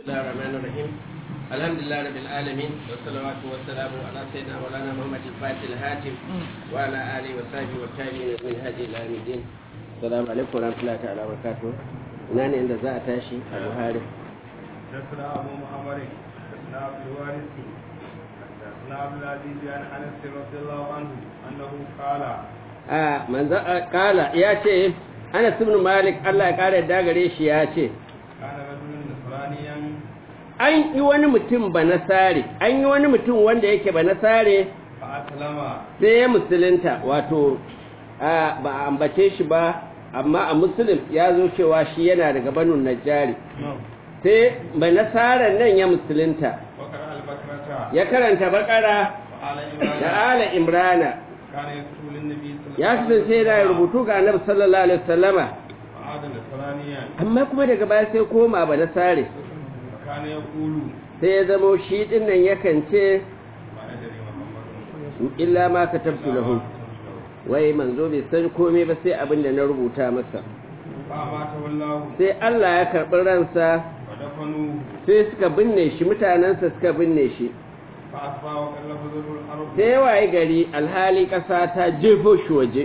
الله الرحمن الرحيم الحمد لله رب العالمين والصلوات والسلام على سيدنا مولانا محمد الفاتح الهاتم وعلى اله وصحبه والتابعين من هدي الى يوم الدين السلام عليكم ورحمه الله تعالى وبركاته ina ne inda za a tashi a buhari حدثنا ابو محمد حدثنا عبد الوارث حدثنا عبد العزيز عن انس رضي الله عنه انه قال a manzo kala ya ce Anas ibn Malik Allah ya kare da gare shi ya ce كان رجل نصرانيا an yi wani mutum ba nasare an yi wani mutum wanda yake ba nasare فاسلم sai ya musulunta wato a ba a ambace shi ba amma a musulun ya zo cewa shi yana daga banu najjari sai ba nasarar nan ya musulunta وقرأ البكرة ya karanta bakara وآل da عمران ala imrana كان يكتب للنبي صلى الله ya عليه kasance yana rubutu ga annabi sallallahu alaihi wasallama وعاد نصرانيا amma kuma daga baya sai koma ba nasare وكان يقول sai ya zamo shi din nan yakan ce ما ندري محمد illa ma katabtu lahu wai manzo bai san komai ba sai abin da na rubuta masa فأماته الله sai Allah ya karɓi ransa ودفنوه sai suka binne shi mutanensa suka binne shi فأصبح وكلف ذر الأرض sai waye gari alhali ƙasa ta jefo shi waje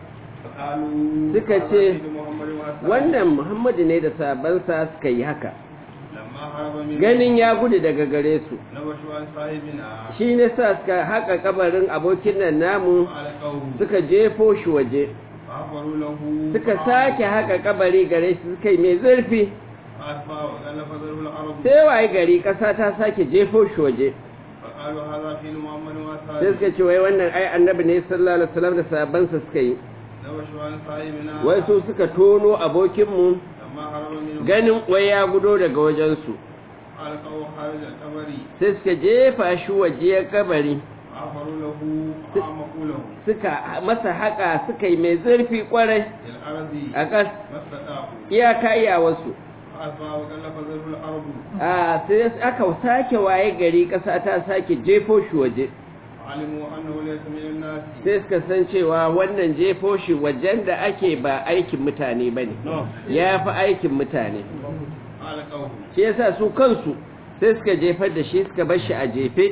فقالوا suka هذا ce, سيد محمد وأصحابه. wannan muhammadu ne da sabansa suka yi haka لما هرب من ganin ya gudu daga gare su نبشوا عن صاحبنا shi ne sa suka haƙa kabarin abokin nan namu وعلقوه suka jefo shi waje فغفروا له suka sake haƙa kabari gare shi suka yi mai zurfi فأصبح وكلف ذر الأرض sai waye gari ƙasa ta sake jefo shi waje فقالوا هذا فيل محمد sai وأصحابه suka ce wai wannan ai annabi ne sallallahu alaihi wasallam da sabansa suka yi نبشوا عن صاحبنا wai su suka tono abokinmu لما هرب منه ganin wai ya gudo daga wajensu ألقوا خارج القبر sai suka jefa shi waje kabari فغفروا له وأعمقوا له suka masa haka suka yi mai zurfi kwarai للأرض a ƙas ما استطاعوا iyaka iyawarsu فأصبح وكلف ذر الأرض a sai aka sake waye gari ƙasa ta sake jefo shi waje علموا أنه ليس من الناس sai suka san cewa wannan jefo shi wajen da ake ba aikin mutane ba ne ya fi aikin mutane ألقوه shi yasa su kansu sai suka jefar da shi suka bar shi a jefe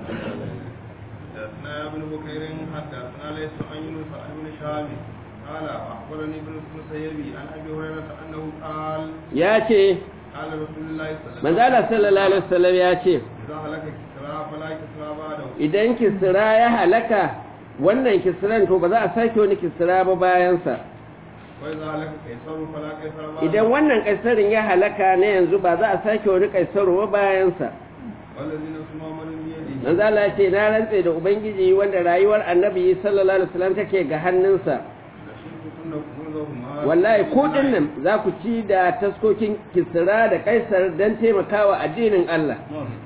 حدثنا ابن بكير حدثنا ليس عن يونس عن ابن شهاب قال اخبرني ابن المسيب عن ابي هريره انه قال ya ce قال رسول الله صلى الله manzala sallallahu alaihi wasallam ya ce اذا هلك كسرى فلا كسرى بعده idan kisra ya halaka wannan kisran to ba za a sake wani kisra ba bayansa واذا هلك قيصر فلا قيصر بعده idan wannan kaisarin ya halaka na yanzu ba za a sake wani kaisaru ba bayansa والذي نفس محمد بيده manzala ya ce na rantse da ubangiji wanda rayuwar annabi sallallahu alaihi wasallam take ga hannunsa لشرككن كنوزهما wallahi ko dinnan za ku ci da taskokin kisra da kaisar don taimakawa addinin Allah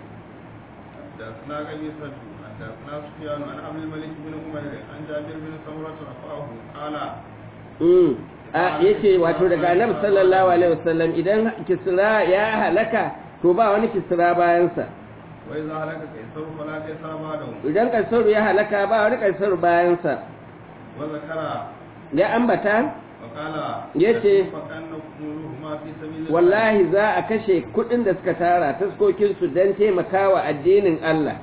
حدثنا قبيصة حدثنا سفيان عن عبد الملك بن عمير عن جابر بن سمرة رفعه قال Mm. a yace wato daga annabi sallallahu alaihi wasallam idan kisra ya halaka to ba wani kisra bayansa وإذا هلك قيصر فلا قيصر بعده idan kaisaru ya halaka ba wani kaisaru bayansa وذكر ya ambata وقال yace فكان كنوزهما في سبيل الله wallahi za a kashe kudin da suka tara taskokinsu don taimakawa addinin Allah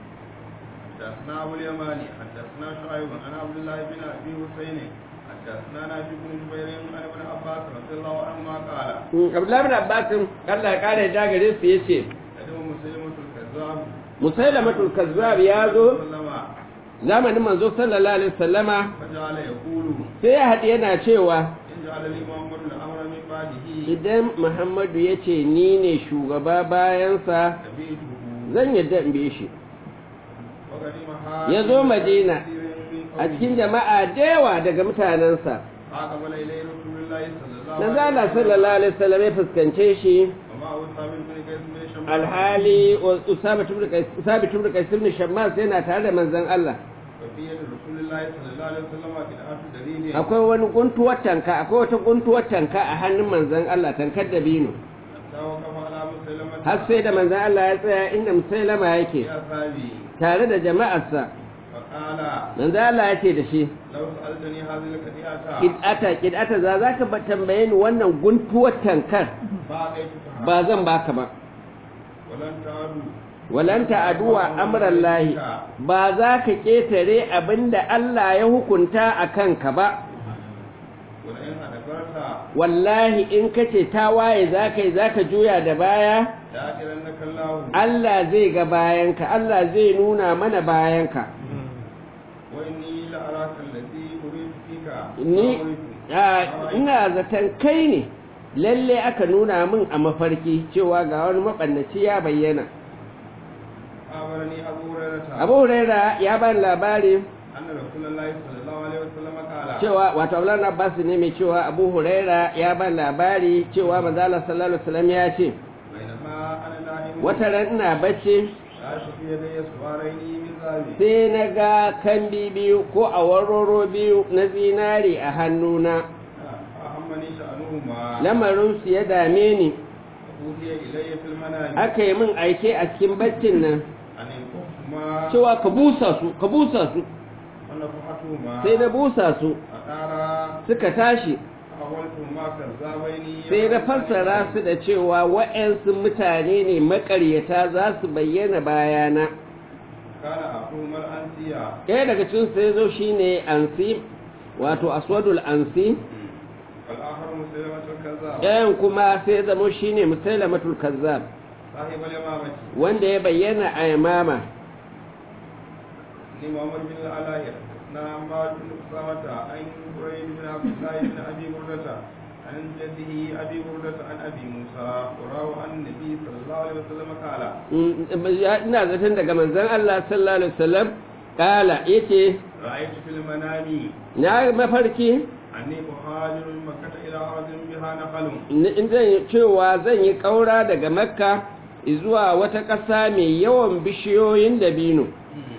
حدثنا أبو اليماني حدثنا شعيب عن عبد الله بن أبي حسين حدثنا نافع بن جبير عن ابن عباس رضي الله عنهما قال Mm, Abdullahi bin Abbas Allah ya kare da gare su yace قدم مسلمة الكذاب Musailamatul Kazzab ya zo وسلم zamanin manzo sallallahu alaihi wasallama فجعل يقول sai ya haɗu yana cewa إن جعل لي محمد الأمر من بعده idan Muhammadu ya ce ni ne shugaba bayansa تبيته zan yadda in bi shi وقدم ya zo Madina a cikin jama'a da yawa daga mutanensa فأقبل إليه رسول الله صلى الله na عليه zala وسلم sallallahu alaihi wasallam ya fuskance shi وما هو ثابت بن قيس بن شمال alhali Usama ibn Qais Usama ibn Qais ibn Shammas yana tare da manzon Allah وفي يد رسول الله صلى الله عليه وسلم قطعة درين akwai wani guntuwar tanka akwai wata guntuwar tanka a hannun manzon Allah tankar da bino حتى وقف على مسلمة har sai da manzon Allah ya tsaya inda Musailama yake يا أصحابي tare da jama'arsa فقال manzon Allah ya ce da shi لو سألتني هذه القطيعة kid'ata kid'ata za zaka ba tambaye ni wannan guntuwar tankar فأعطيتها ba zan baka ba ولن تعدوا walan ta'aduwa amrallahi ba za ka ketare abinda Allah ya hukunta a kanka ba ولئن أدبرت wallahi in kace ta waye za ka yi za ka juya da baya ليأتينك الله Allah zai ga bayanka Allah zai nuna mana bayanka وإني لأراك الذي أريد فيك ni ما a, أريد. ina zaton kai ne lalle aka nuna min a mafarki cewa ga wani mabannaci ya bayyana أخبرني أبو هريرة abu huraira ya bani labari أن رسول الله صلى الله عليه وسلم قال cewa wato Abdullahi Abbas ne mai cewa Abu Huraira ya ban labari cewa manzo Allah sallallahu alaihi wasallam ya ce بينما أنا نائم wata ran ina bacci رأيت في يدي سوارين من ذهب sai na ga kambi biyu ko awaroro biyu na zinari a hannuna أهمني شأنهما lamarin su ya dame ni أوحي إلي في المنام aka yi min aike a cikin baccin nan أن ينفخهما cewa ka busa su ka busa su ونفختهما sai na busa su أتارا suka tashi أولتهما كذابين sai na fassara su da cewa wa'yansu mutane ne makaryata za su bayyana bayana كان أخوهما الأنسيا ɗaya daga cikin sai zo shine ansi wato aswadul ansi والآخر مسلمة الكذاب ɗayan kuma sai zamo shine musailamatul kazzab صاحب اليمامة wanda ya bayyana a yamama ni Muhammad bin al-Alayya na Ammar bin Usama an Qurayd bin Abdullah bin Abi Burdata an jaddihi Abi Burdata an Abi Musa qarawa an Nabi sallallahu alaihi wasallam kala Mm, ya- ina zaton daga manzon Allah sallallahu alaihi wasallam kala yace ra'aytu fil manami na mafarki anni muhajirun min Makkah ila ardin biha nakhalun in in zan yi cewa zan yi kaura daga makka zuwa wata ƙasa mai yawan bishiyoyin dabino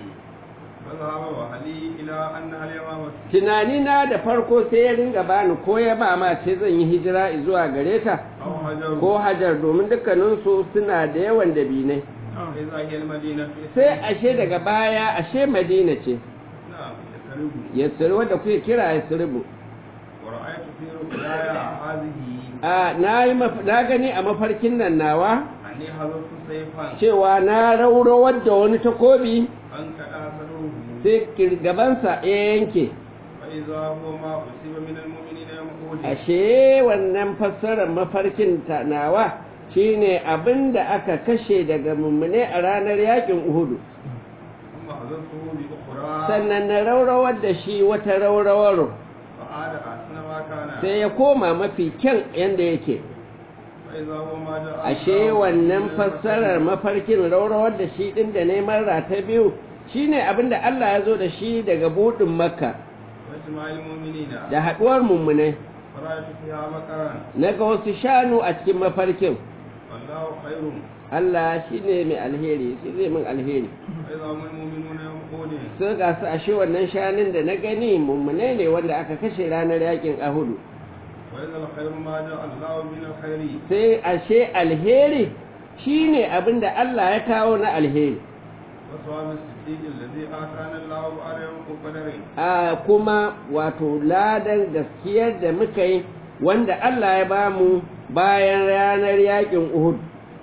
فذهب وهلي إلى أنها اليمامة tunanina da farko sai ya ringa bani ko ya ba ma ce zan yi hijira zuwa gare ta أو هجر ko hajar domin dukkaninsu suna da yawan dabinai إذا هي المدينة sai ashe daga baya ashe madina ce نعم يسرب yasir wadda kuke kira yasribu ورأيت في رؤياي هذه a na yi maf- na gani a mafarkin nan nawa أني حذفت سيفا cewa na raurawar da wani takobi أنكأ سره sai kirgabansa ya yanke فإذا هو ما أصيب من المؤمنين يوم أحد ashe wannan fassarar mafarkin ta nawa shine abin da aka kashe daga mummune a ranar yakin uhudu ثم حذفته بأخرى sannan na raurawar da shi wata raurawar فعاد أحسن ما كان sai ya koma mafi kyan yanda yake فإذا هو ما جاء ashe الله wannan من fassarar mafarkin raurawar da shi din da neman rata biyu shine abin da Allah ya zo da shi daga budin makka واجتماع المؤمنين da haduwar mummune فرأيت فيها مكرا na ga wasu shanu a cikin mafarkin والله خير Allah shine mai alheri shi zai min alheri فإذا هم المؤمنون يوم أحد sun ga su ashe wannan shanun da na gani mummune ne wanda aka kashe ranar yakin ahudu وإذا الخير ما جاء الله من الخير sai ashe alheri shine abin da Allah ya kawo na alheri وصواب الصديق الذي آتانا الله بعد يوم قدر a kuma wato ladan gaskiyar da muka yi wanda Allah ya ba mu bayan ranar yakin Uhud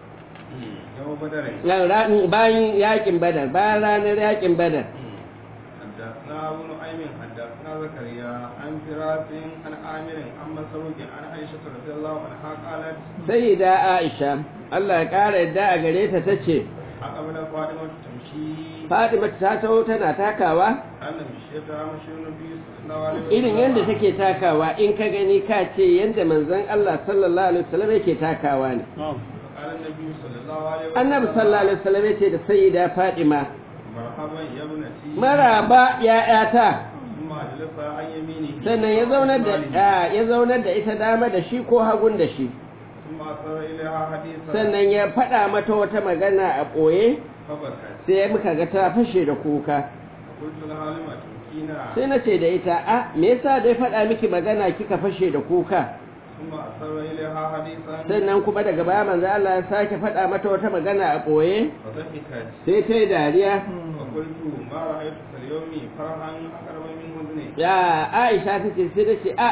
يوم بدر Ran- ran- bayan yakin Badar bayan ranar yakin Badar حدثنا أبو نعيم حدثنا زكريا عن فراس عن عامر عن مسروق عن عائشة رضي الله عنها قالت sayyida Aisha Allah ya kara yadda a gare ta tace أقبل فاطمة تمشي Fatima ta taho tana takawa أن مشيتها مشي النبي صلى الله عليه وسلم irin yadda take takawa in ka gani ka ce yadda manzon Allah sallallahu alaihi wasallam yake takawa ne قال النبي صلى الله عليه وسلم annabi sallallahu alaihi wasallam yace da sayyida Fatima مرحبا يا ابنتي maraba ya'yata ثم أجلس عن يمينه sannan ya zaunar da a, ya zaunar da ita dama da shi ko hagun da shi ثم أصر إليها حديثا sannan ya faɗa mata wata magana a ɓoye فبكت sai muka ga ta fashe da kuka قلت لها لما تبكينا sai na ce da ita a me yasa dai faɗa miki magana kika fashe da kuka ثم أصر إليها حديثا sannan kuma daga baya manzo Allah ya sake faɗa mata wata magana a ɓoye فضحكت sai ta yi dariya فقلت ما رأيت في اليوم فرحا أقرب من حزني ya Aisha ta ce sai ta ce a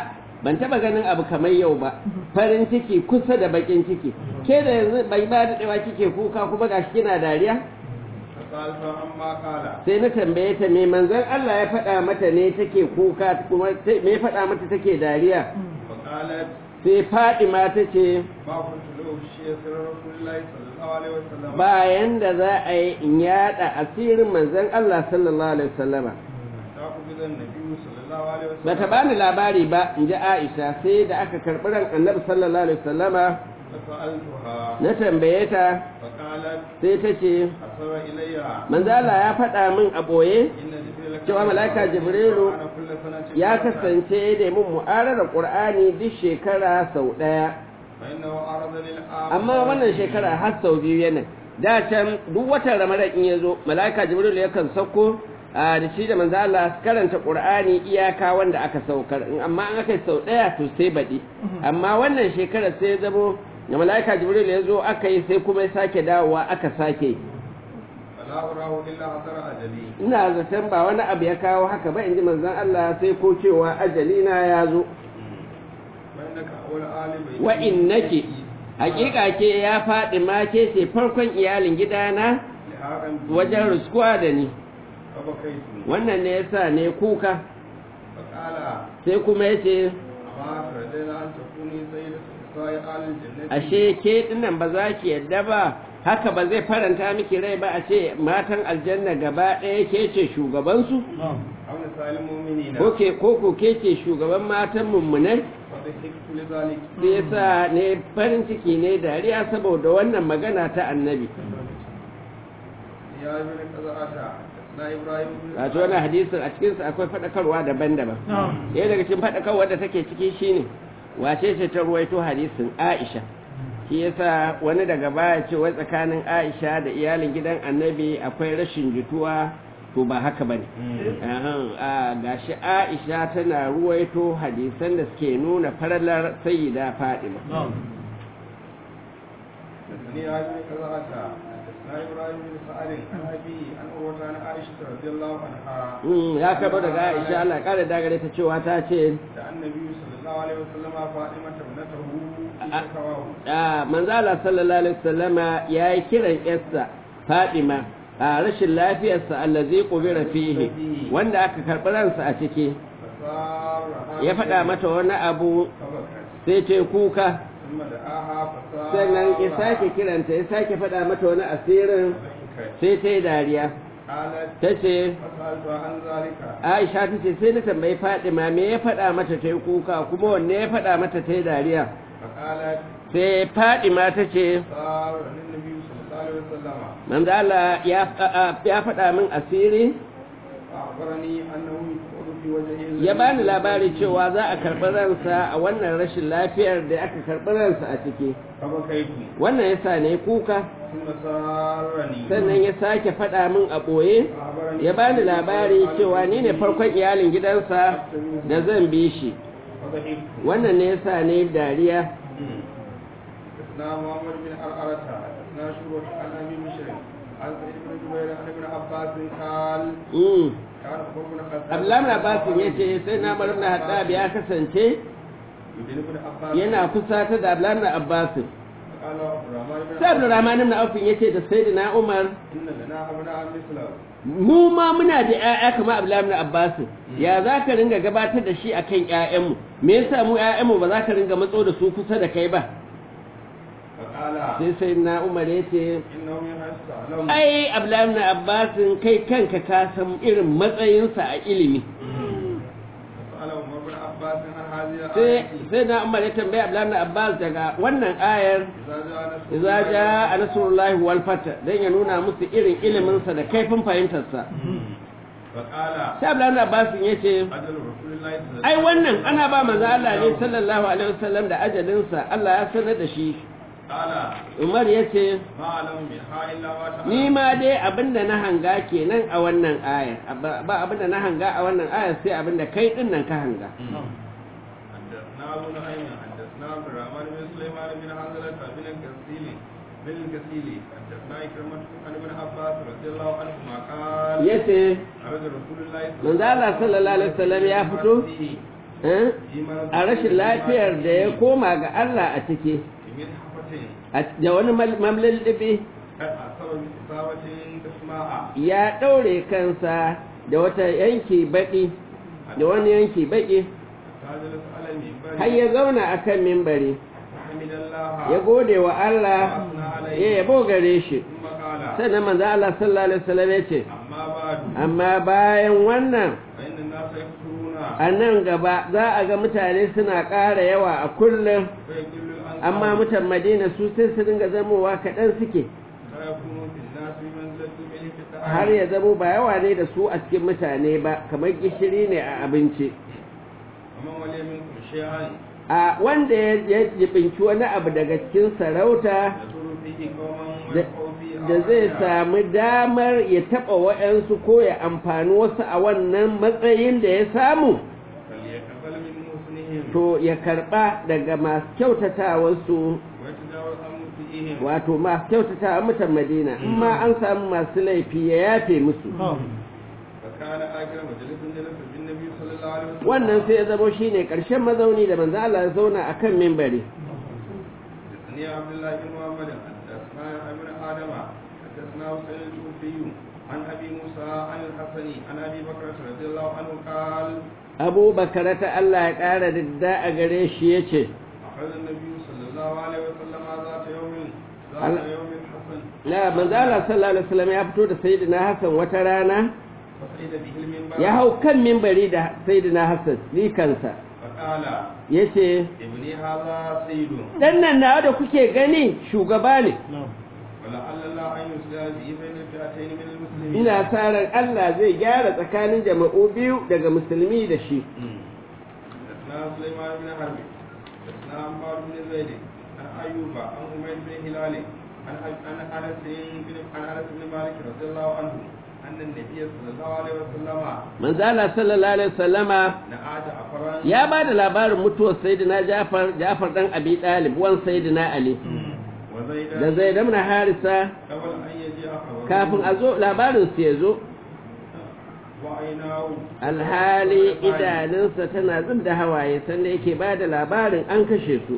ban taba ganin abu kamar yau ba farin ciki kusa da bakin ciki ke da yanzu bai ba da dawa kike kuka kuma gashi kina dariya فسألت عما قال sai na tambaye ta me manzon Allah ya faɗa mata ne take kuka kuma me ya faɗa mata take dariya فقالت sai Fadima ta ce ما كنت لأغشي سر رسول الله صلى الله عليه وسلم bayan da za a yi in yada asirin manzon Allah sallallahu alaihi wasallama تأخذ النبي صلى الله عليه وسلم bata bani labari ba in ji Aisha sai da aka karɓi ran Annabi sallallahu alaihi wasallama فسألتها na tambaye ta فقالت sai ta ce أسر إليها manzo Allah ya faɗa min a ɓoye إن جبريل كان cewa mala'ika Jibrilu أنا كل سنة ya مرة. kasance da mun mu'arara Qur'ani duk shekara sau ɗaya فإنه عرض للآخر amma wannan shekara har sau biyu yana da can duk watan Ramadan in ya zo mala'ika Jibrilu yakan sauko a da shi da manzo Allah su karanta Qur'ani iyaka wanda aka saukar in amma an aka yi sau ɗaya to sai baɗi amma wannan shekara sai ya zamo da mala'ika Jibrilu ya zo aka yi sai kuma ya sake dawowa aka sake yi فلا أراه إلا حضر أجلي ina zaton ba wani abu ya kawo haka ba in ji manzon Allah sai ko cewa ajali na ya zo فإنك أول آل بيتي wa innaki hakika ke ya faɗi ma ke ce farkon iyalin gidana لحاقا بي wajen ruskuwa da ni فبكيت wannan ne yasa ne kuka فقال sai kuma ya ce أما ترضين أن تكوني سيدة نساء آل الجنة ashe ke dinnan ba za ki yadda ba haka ba zai faranta miki rai ba a ce matan aljanna gaba ɗaya ke ce shugabansu أو نساء المؤمنين ko ke ko ko ke ce shugaban matan mummunai فضحكت لذلك sai yasa ne farin ciki ne dariya saboda wannan magana ta annabi يا ابن قزعة حدثنا إبراهيم بن wato wannan hadisin a cikinsa akwai faɗakarwa daban-daban ɗaya daga cikin faɗakarwar da take ciki shine wace ce ta ruwaito hadisin aisha shi yasa wani daga baya ce wai tsakanin aisha da iyalin gidan annabi akwai rashin jituwa to ba haka bane Ahan, a gashi aisha tana ruwaito hadisan da suke nuna faralar sayyida fadima حدثني يا ابن قزعة حدثنا إبراهيم بن سعد عن أبي عن عروة عن عائشة رضي الله عنها Mm, ya karɓo daga aisha Allah ya kare dagare ta cewa ta ce دعا النبي صلى الله عليه وسلم فاطمة ابنته في أ- شكواه a manzala sallallahu alaihi wasallama ya yi kiran yarsa Fadima a rashin lafiyarsa allazi qubira fihi wanda aka karɓi ransa a ciki فصار ya faɗa mata wani abu فبكت sai ce kuka ثم دعاها فصار sannan ya sake kiranta ya sake faɗa mata wani asirin فبكت sai ta yi dariya قالت ta ce فسألت عن ذلك Aisha ta ce sai na tambayi Fadima me ya faɗa mata ta yi kuka kuma wanne ya faɗa mata ta yi dariya فقالت sai Fadima ta ce صار للنبي صلى الله عليه وسلم manzo Allah ya ya faɗa min asiri فأخبرني أنه يقول في وجهه ya bani labari cewa za a karɓi ransa a wannan rashin lafiyar da aka karɓi ransa a ciki فبكيت wannan ya sa ne kuka ثم سارني sannan ya sake faɗa min a ɓoye فأخبرني ya bani labari cewa ni ne farkon iyalin gidansa da zan bi shi فضحكت wannan ne ya sa ne dariya حدثنا محمد بن أرأرة حدثنا شعبة عن أبي بشر عن سعيد بن جبير عن ابن عباس قال Mm. كان عمر بن الخطاب Abdullahi bin Abbas ya ce sai na bar ibn Haddab ya kasance يدين ابن عباس yana kusa da Abdullahi bin Abbas قال عبد الرحمن بن sai Abdurrahman ibn Auf ya ce da Sayyidina Umar إن لنا أبناء مثله mu ma muna da ƴaƴa kamar Abdullahi ibn Abbas ya za ka ringa gabatar da shi akan ƴaƴanmu me yasa mu ƴaƴanmu ba za ka ringa matso da su kusa da kai ba فقال sai Sayyidina Umar ya ce إنه يستعلم ai Abdullahi ibn Abbas kai kanka ka san irin matsayinsa a ilimi فسأل عمر بن عباس عن هذه sai الآية sai na Umar ya tambaye Abdullahi ibn Abbas daga wannan ayar إذا جاء نصر idza jaa nasrullahi wal fath dan ya nuna musu irin ilimin sa da kaifin fahimtar sa فقال sai Abdullahi ibn Abbas yace أجل رسول الله صلى الله ai wannan ana ba manzo Allah ne sallallahu alaihi wasallam da ajalin sa Allah ya sanar da shi قال Umar yace ما أعلم منها إلا ما تعلم ni ma dai abinda na hanga kenan a wannan ayar ba ba abinda na hanga a wannan ayar sai abinda kai din nan ka hanga حدثنا أبو نعيم حدثنا عبد الرحمن بن سليمان بن حنظلة بن الكسيل بن الكسيل حدثنا إكرمة عن ابن عباس رضي الله عنهما قال yace عرض رسول الله manzo Allah sallallahu alaihi wasallam ya fito eh, في مرض a rashin lafiyar da ya koma ga Allah a ciki من حفة a- da wani mamlallibi قد أصاب بإصابة تسماء ya ɗaure kansa da wata yanki baƙi da wani yanki baƙi فجلس على المنبر har ya zauna a kan mimbari فحمد الله ya gode wa Allah وأثنى عليه ya yabo gare shi ثم قال sannan manzo Allah sallallahu alaihi wasallam ya ce أما بعد amma bayan wannan فإن الناس يكثرون a nan gaba za a ga mutane suna ƙara yawa a kullum فيقل الأنصار amma mutan madina su sai su dinga zamowa kaɗan suke فيكون في الناس بمنزلة الملح في الطعام har ya zamo ba yawa ne da su a cikin mutane ba kamar gishiri ne a abinci ومن ولي منكم شيئا a wanda ya ya jibinci wani abu daga cikin sarauta يضر فيه قوما da ويقع فيه da zai آخرين. sami damar ya taɓa wa'yansu ko ya amfani wasu a wannan matsayin da ya samu فليقبل من محسنهم to ya karɓa daga masu kyautatawarsu ويتجاوز عن مسيئهم wato masu kyautatawa mutan madina in ma an samu masu laifi ya yafe musu فكان آخر مجلس جلس بالنبي صلى الله عليه وسلم wannan sai ya zamo shine ƙarshen mazauni da manzo Allah ya zauna akan mimbari حدثني عبد الله بن محمد حدثنا ابن آدم حدثنا حسين الكوفي عن أبي موسى عن الحسن عن أبي بكر رضي الله عنه قال Abu Bakar ta Allah ya ƙara didda a gare shi yace أخذ النبي صلى الله عليه وسلم ذات يوم ذات Allah- يوم الحسن la manzo Allah sallallahu alaihi wasallam ya fito da sayyidina Hassan wata rana فصعد به المنبر ya hau kan mimbari da sayyidina Hassan ni kansa فقال yace ابني هذا سيد dan nan nawa da kuke gani shugaba ne ولعل الله أن يصلح به بين الفئتين من المسلمين ina sa ran Allah zai gyara tsakanin jama'u biyu daga musulmi da shi حدثنا سليمان بن حرب حدثنا عمار بن زيد عن أيوب عن أمير بن هلال عن عن أنس بن عن أنس بن مالك رضي الله عنه أن النبي صلى الله عليه وسلم manzo Allah sallallahu alaihi wasallama نعى جعفرا ya ba da labarin mutuwar sayyidina Jafar Jafar dan Abi Talib wan sayyidina Ali وزيدا da Zaid ibn Harisa قبل أن يجيء خبره kafin a zo labarin su ya zo وعيناه alhali idanunsa tana zub da hawaye sanda yake ba da labarin an kashe su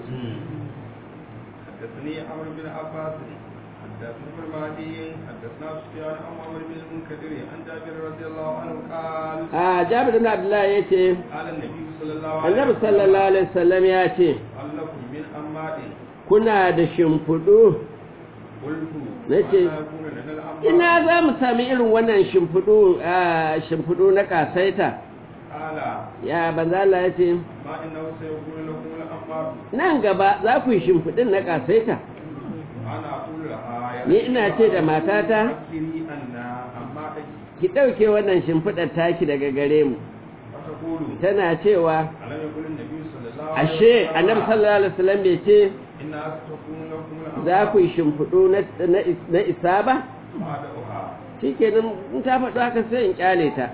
حدثني عمرو بن عباس حدثنا ابن مهدي حدثنا سفيان عن عمرو بن المنكدر عن جابر رضي الله عنه قال a Jabir ibn Abdullah yace قال النبي صلى الله عليه Annabi sallallahu alaihi wasallam ya ce هل لكم من أماد kuna da shimfudu قلت نجي. وأنا يكون لنا الأماد ina za mu sami irin wannan shimfudu a shimfudu na kasaita قال ya banza Allah ya ce ما إنه سيكون لكم الأماد nan gaba za ku yi shimfudin na kasaita أنا أقول لها يا Ni ina ce da matata, فكري أن أمادك ki ɗauke wannan shimfidar taki daga gare mu فتقول tana cewa ألم يقول النبي صلى الله عليه ashe annabi sallallahu alaihi wasallam bai ce إنها ستكون لكم الأماد za ku yi shimfiɗu na- na is- na isa ba بعدها shi kenan in ta faɗo haka sai in kyale ta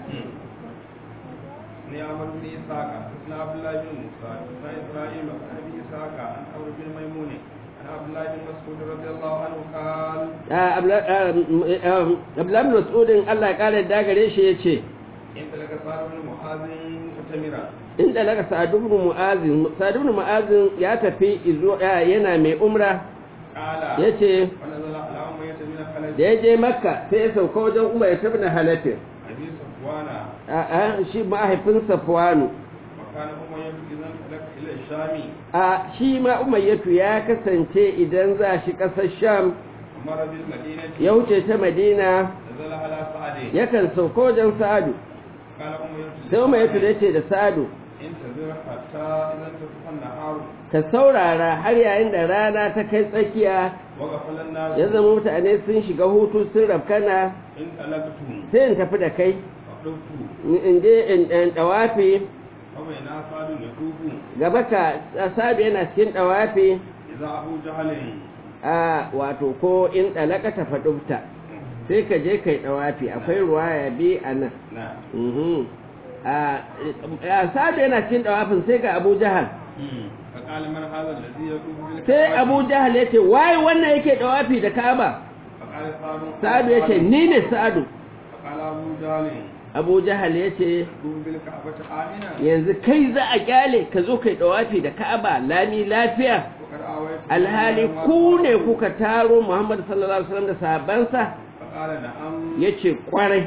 ni amr bin isaka na abdullah bin musa na isra'il an abi isaka an amr bin maimuni an abdullah bin mas'ud radiyallahu anhu qal Ah, Abla- ah, mm, ah, abdullahi bin mas'udin Allah ya ƙara da gare shi ya ce in talaka sa'd bin mu'adhin mutamira in dalaka sa'ad ibn mu'azin sa'ad ibn mu'azin ya tafi izo ah, yana mai umra qala yace wa nazala ala umma yatamina khalid da ya je makka sai ya sauka wajen umar ya tafi na halafin abi safwana a shi mahaifin safwanu wa kana umma idan talaka ila shami a shi ma umayyatu ya kasance idan za shi ƙasar sham amara bil madinati ya wuce ta madina nazala ala sa'd yakan sauka wajen sa'adu qala umma sai umayyatu da ce da sa'adu in tazir hatta idan tasfa an-nahar ka saurara har yayin da rana ta kai tsakiya wa ghafala an-nas ya zama mutane sun shiga hutu sun rafkana in talaqtum sai in tafi da kai faqultu in je in in dawafi kawai na sadu ya tubu gaba ka sa'adu yana cikin dawafi idza abu jahalin a wato ko in dalaka ta fadufta sai ka je kai dawafi akwai ruwaya bi a nan na Mhm. a a sa'adu yana cikin dawafin sai ga abu jahal فقال من هذا الذي يطوف بالكعبة sai abu jahal ya ce waye wannan yake dawafi da ka'aba فقال سعد sa'adu ya ce ni ne sa'adu فقال أبو جهل abu jahal ya ce دون بالكعبة آمنا yanzu kai za a kyale ka zo kai dawafi da ka'aba lami lafiya وقد آويت alhali ku ne kuka taro muhammad sallallahu alaihi wasallam da sahabbansa فقال نعم ya ce kwarai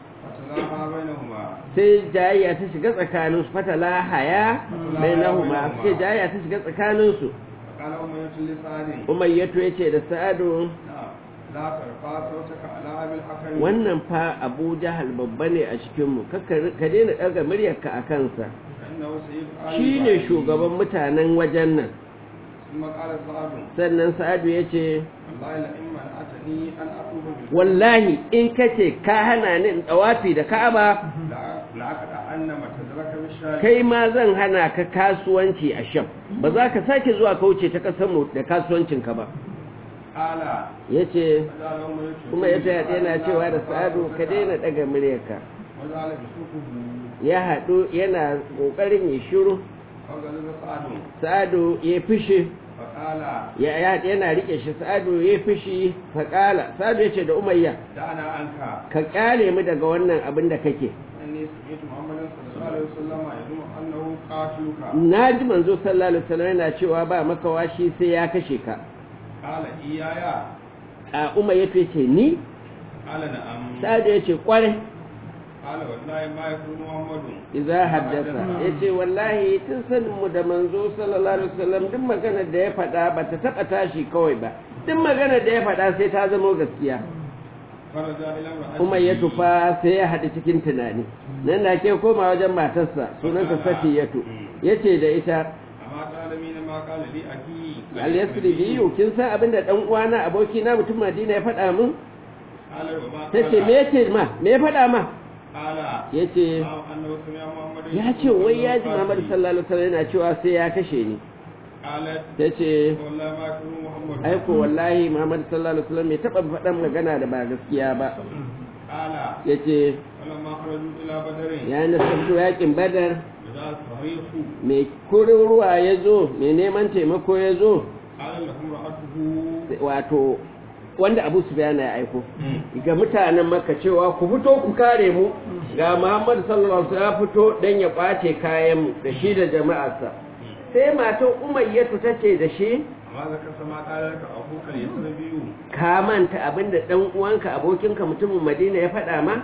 فتلاها بينهما sai jayayya ta shiga tsakaninsu fatala haya bai nahuma sai jayayya ta shiga tsakaninsu فقال أمية لسعد umayyatu ya ce da sa'adu نعم لا ترفع صوتك على أبي الحكم wannan fa abu jahal babba ne a cikinmu ka daina ɗaga muryarka a kansa فإنه سيد آل shi ne إبراهيم. shugaban mutanen wajen nan ثم قال سعد sannan sa'adu ya ce والله لئن منعتني أن أطوف بالبيت wallahi in ka ce ka hana ni in ɗawafi da ka'aba لأقطع أن ما تدرك بالشارع kai ma zan hana ka kasuwanci a sham ba za ka sake zuwa kauce ta ƙasarmu da kasuwancinka ba قال ya ce وجعل أمية kuma ya taya yana cewa da sa'adu ka daina ɗaga muryarka وجعل بسوقه ya haɗu yana ƙoƙarin ya shiru فغلب سعد sa'adu ya fishi فقال ya ya- yana rike shi sa'adu ya fishi faƙala sa'adu ya ce da umayya دعنا عنك ka ƙyale mu daga wannan abin da kake إني سمعت محمد صلى الله عليه وسلم يزعم أنه قاتلك na ji manzo sallallahu alaihi wasallam yana cewa ba makawa shi sai ya kashe ka قال إيايا a umayya ya ce ni قال نعم sa'adu ya ce ƙwarai قال والله ما يكون محمد idza haddasa ya ce wallahi tun sanin mu da manzo sallallahu alaihi wasallam duk maganar da ya faɗa ba ta taɓa tashi kawai ba duk maganar da ya faɗa sai ta zama gaskiya فرجع إلى امرأته kuma ya tufa sai ya haɗu cikin tunani nan da ke koma wajen matarsa sunanta safiyatu ya ce da ita أما تعلمين ما قال لي أخي al-yasri biyu kin san abin da ɗan uwana aboki na mutum madina ya faɗa min قال وما ta ce me ce ma me ya faɗa ma قال ya ce أنه سمع محمد ya ce wai ya ji muhammad sallallahu alaihi wasallam yana cewa sai ya kashe ni قالت ta ce والله ما يكون محمد aiko wallahi muhammad sallallahu alaihi wasallam bai taɓa faɗan magana da ba gaskiya ba قال ya ce فلما خرجوا إلى بدر ya nasarto yakin badar إذا الصريخ mai kurin ruwa ya zo mai neman taimako ya zo قال لهم رأته wato wanda abu su ya aiko ga mutanen maka cewa ku fito ku kare mu ga muhammad sallallahu alaihi wasallam ya fito dan ya kwace kayan mu da shi da jama'arsa sai matan umayyatu tace da shi amma zaka sama قال لك أخوك اليسربي ka manta abinda dan uwanka abokinka mutumin madina ya faɗa ma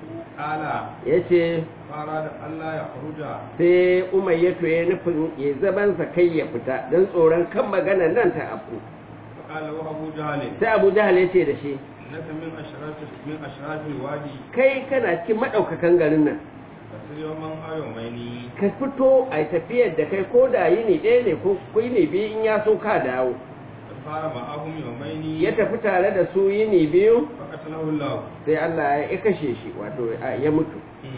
قال yace فأراد ألا يخرج sai umayyatu ya nufin ya zabansa kai ya fita don tsoron kan magana nan ta afku فقال له أبو جهل sai abu jahal ya ce da shi إنك من أشراف من أشراف الوادي kai kana cikin maɗaukakan garin nan فسر يوما أو يومين ka fito a tafiyar da kai ko da yini ɗaya ne ko yini biyu in ya so ka dawo فصار معهم يومين ya tafi tare da su yini biyu فقتله الله sai Allah ya kashe shi wato a- ya mutu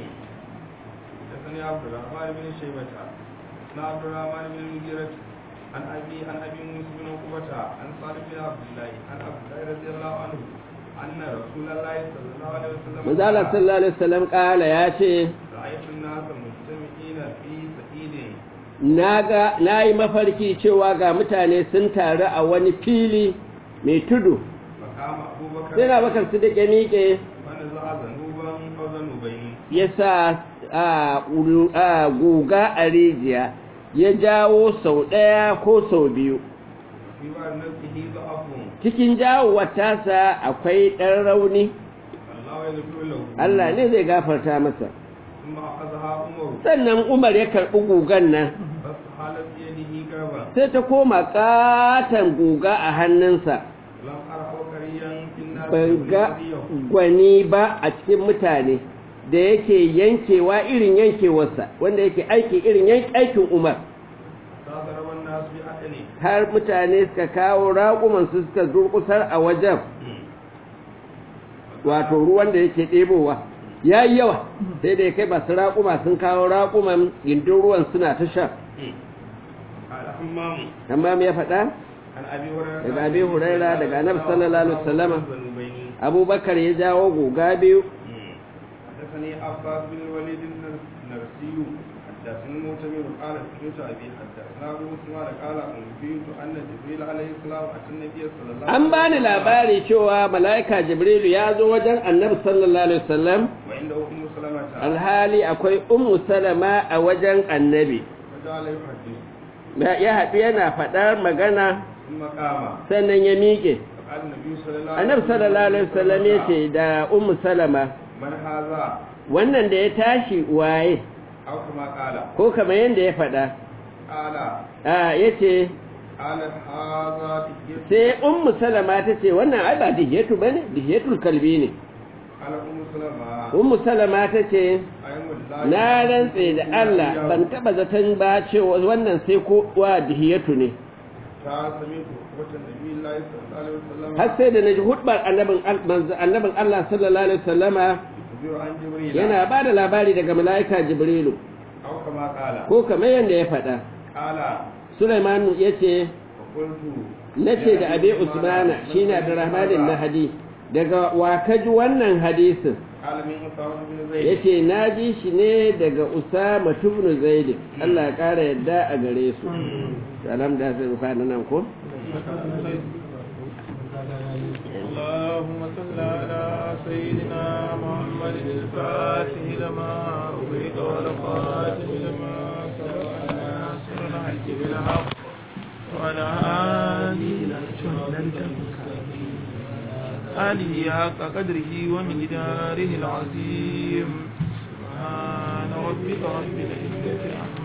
حدثني عبد الرحمن بن شيبة عن عبد الرحمن بن المغيرة عن أبي عن أبي موسى بن عقبة عن صالح بن عبد الله عن عبد الله رضي الله عنه أن رسول الله صلى الله عليه وسلم manzo Allah قال sallallahu alaihi wasallam kala ya ce رأيت الناس مجتمعين في سعيد naga nayi mafarki cewa ga mutane sun taru a wani fili mai tudu فقام أبو بكر sai na bakar su da miƙe فنزع ذنوبا أو ذنوبين ya sa a ulu- a guga a rijiya ya jawo sau ɗaya ko sau biyu في بعض نفسه ضعف cikin jawowar tasa akwai ɗan rauni الله يغفر له Allah ne zai gafarta masa ثم أخذها عمر sannan Umar ya karɓi gugan nan فاستحالت بيده كربا sai ta koma ƙaton guga a hannunsa لم أرى عبقريا في الناس ban ga يغفر gwani ba a cikin mutane da yake yankewa irin yankewarsa wanda yake aiki irin yank- aikin Umar فضرب الناس بأدنه har mutane suka kawo raƙumansu suka durƙusar a wajen wato ruwan da yake ɗebowa ya yi yawa sai da ya kai masu raƙuma sun kawo raƙuman gindin ruwan suna ta sha قال حمام amma me ya faɗa عن أبي هريرة daga abi huraira daga annabi sallallahu alaihi wasallama ذنوبين abubakar ya jawo guga biyu حدثني عباس بن الوليد النرسي حدثني المعتمر قال سمعت أبي حدثنا أبو عثمان قال أنبئت أن جبريل عليه السلام أتى النبي صلى الله عليه an bani labari cewa mala'ika jibrilu ya zo wajen annabi sallallahu alaihi wasallam وعنده أم سلمة alhali akwai ummu salama a wajen annabi فجعل يحدث ya haɗu yana faɗar magana ثم قام sannan ya miƙe فقال النبي صلى الله annabi sallallahu alaihi wasallam ya ce da ummu salama من هذا wannan da ya tashi waye أو كما قال ko kamar yadda ya faɗa قال a yace قال هذا تحية sai ummu salama ta ce wannan ai ba dihiyatu bane dihiyatul kalbi ne قال أم سلمة ummu salama ta ce أيم الله na rantse da Allah ban taba zaton ba cewa wannan sai ko wa dihiyatu ne سمعت خطبة النبي الله صلى الله عليه وسلم har sai da naji hudbar annabin al- manzo- annabin Allah sallallahu alaihi wasallama يخبر عن جبريل yana ba da labari daga mala'ika jibrilu أو كما قال ko kamar yadda ya faɗa قال Sulaiman ya ce فقلت na ce da abi usmana shine abdurrahman nahadi daga wa ka ji wannan hadisin قال من أسامة بن ya زيد ce na ji shi ne daga usama tubnu zaidi Allah ya ƙara yadda a gare su salam da sai rufa nan ko اللهم صل على سيدنا محمد الفاتح لما أغيث والخاتم لما سبق ناصر الحج بالحق وعلى آله آله حق قدره ومقداره العظيم سبحان ربك رب العزة عما